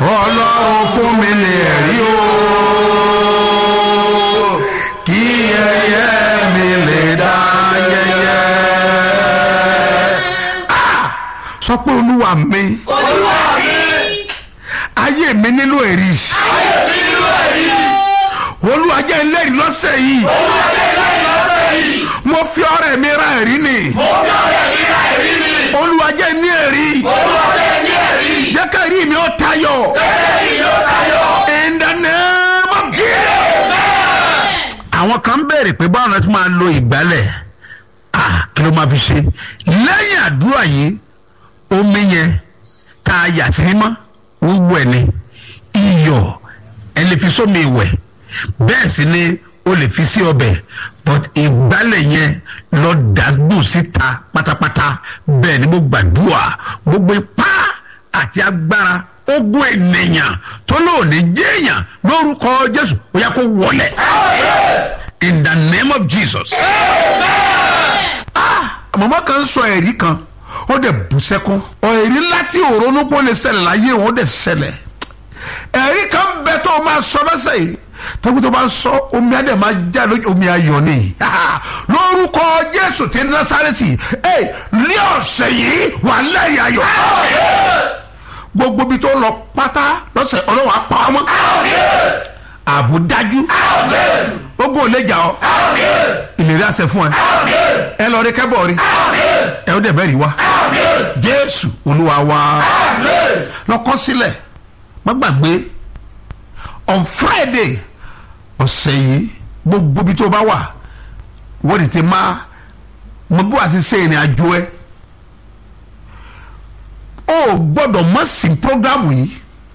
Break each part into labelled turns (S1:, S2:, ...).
S1: ọlọ́run fún mi ní ẹ̀rí o kí ẹyẹ mi lè dá yẹyẹ. Ah! sọ pé olúwa mi
S2: olúwa mi
S1: ayé mi nílò ẹ̀rí
S2: ayé mi nínú ẹ̀rí
S1: olúwa jẹ́ ẹlẹ́rìí lọ́sẹ̀ yìí
S2: olúwa lè lẹ́yìn lọ́sẹ̀ yìí
S1: mo fi ọrẹ mi ra ẹ̀rí ni
S2: mo fi ọ̀rẹ́ mi ra ẹ̀rí mi
S1: olúwa jẹ́ ní ẹ̀rí
S2: olúwa lè ní ẹ̀rí
S1: jẹ́ ká ẹ̀rí mi ó tayọ
S2: ẹ̀rí yóò tayọ.
S1: in the name of Jesus. àwọn kan ń béèrè pé báwọn náà ti máa lo ìgbálẹ̀ ah kí ló máa fi ṣe lẹ́yìn àdúrà yìí omi yẹn tá a yà sí mímọ́ wíwú ẹ̀ ni iyọ̀ ẹ lè fi sómi ìwẹ̀ bẹ́ẹ̀ sì ni o lè fi sí ọbẹ̀ but ìgbálẹ̀ yẹn lọ dàgbù síta pátápátá bẹ́ẹ̀ ni mo gbàdúrà gbogbo ipá àti agbára ogun ènìyàn tó lóòní jéèyàn lórúkọ jésù ó yá kó wọlé in the name of jesus. Ah, màmá kan sọ ẹ̀rí kan ó dẹ̀ bú sẹ́kún ẹ̀rí ńlá tí òrónú pọ̀ lè ṣẹlẹ̀ láyé òun ó dẹ̀ ṣẹlẹ̀ ẹ̀rí kan bẹ tó o máa sọ lọ́sẹ̀ yìí tọ́gbọ́n tó bá ń sọ omi adé máa já lójú omi ayọ̀ ni lórúkọ jésù tí násàrẹ́tì ẹ̀ ní ọ̀sẹ̀ yìí wà lẹ́yìn ayọ̀ gbogbo bí tó lọ pátá lọ́sẹ̀ ọlọ́wà pa ọmọ àbúdájú ogun ò lè jà ọ́ ìlérí àṣẹ fún ẹ ẹ lọ rí kẹ́bọ̀ rí ẹ ó dẹ̀ bẹ́ẹ̀ rí wa jésù olúwa wa lọ́kọ́ sílẹ̀ má gbàgbé on friday ọ̀sẹ̀ yìí gbogbo bí tó bá wà wọ́n ti ti máa mo bí wàá ti ṣe ìrìn àjò ẹ o gbọ́dọ̀ mọ̀ sí programu yìí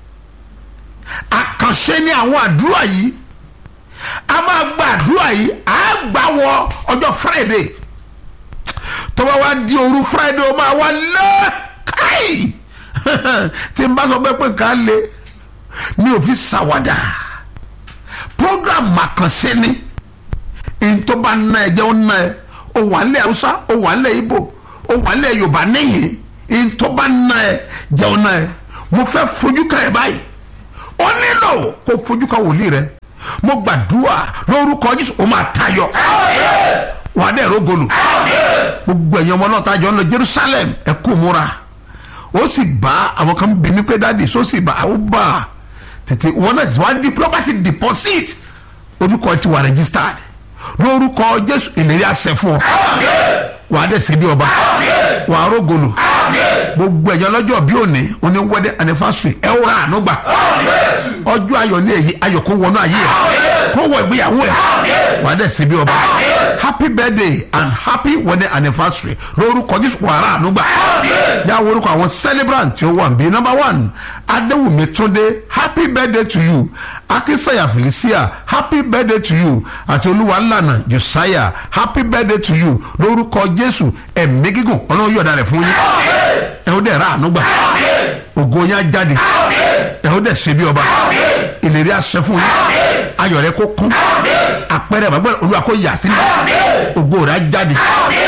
S1: àkànṣe ní àwọn àdúrà yìí a máa gba àdúrà yìí a gbà wọ ọjọ́ friday tó bá wá di òru friday ó máa wá lẹ́ káì tí n bá sọ pé pé nǹkan le mi ò fi ṣàwádà program àkànṣe ni ntọ́ bá ná ẹ jẹ́ ó ná ẹ ó wà nílẹ̀ haúsá ó wà nílẹ̀ ibo ó wà nílẹ̀ yorùbá níyìn ntọ́ bá ná ẹ jẹ́ ó ná ẹ mo fẹ́ fojú kan ẹ báyìí ó nílò kó fojú kan wòlíì rẹ mo gbàdúrà lórúkọ jésù ó máa tayọ wà á dẹ̀ rógolù gbogbo ẹ̀yin ọmọ náà tá a jọ ń lọ jerusalem ẹ kú múra ó sì bá àwọn kan bí mi pé dáàdi só sì bá ó bá tètè wọn náà ti wá di property deposit orúkọ ti wà registered lórúkọ jésù ìlérí àṣẹ fún ọ wà á dẹ̀ sí bí ọba wà á rógolù gbogbo ẹ̀yin ọlọ́jọ́ bí òní oní wedding anniversary ẹ wúra àánú gbà ọjọ́ ayọ̀ ní èyí ayọ̀ kó wọnú ayé ẹ̀ kó wọ ìgbéyàwó ẹ̀ wà á dẹ̀ sí bí ọba happy birthday and happy wedding anniversary lórúkọ jésù wàrà ànúgbà yà wọ orúkọ àwọn celebrant tí ó wà níbí number one adéwùmí túndé happy birthday to you akínsẹ̀yà felicia happy birthday to you àti olúwalànà josiah happy birthday to you lórúkọ jésù ẹ̀mí gígùn ọlọ́run yọ̀ọ̀da rẹ̀ fún yín ẹ̀ ó dẹ̀ ra ànúgbà ògo yín á jáde ẹ̀ ó dẹ̀ ṣe bí ọba ìlérí àṣẹ fún yín ayọ̀ rẹ̀ kó kún àpẹẹrẹ bàbá olúwa kó yà sílẹ̀ ògo rẹ̀ á jáde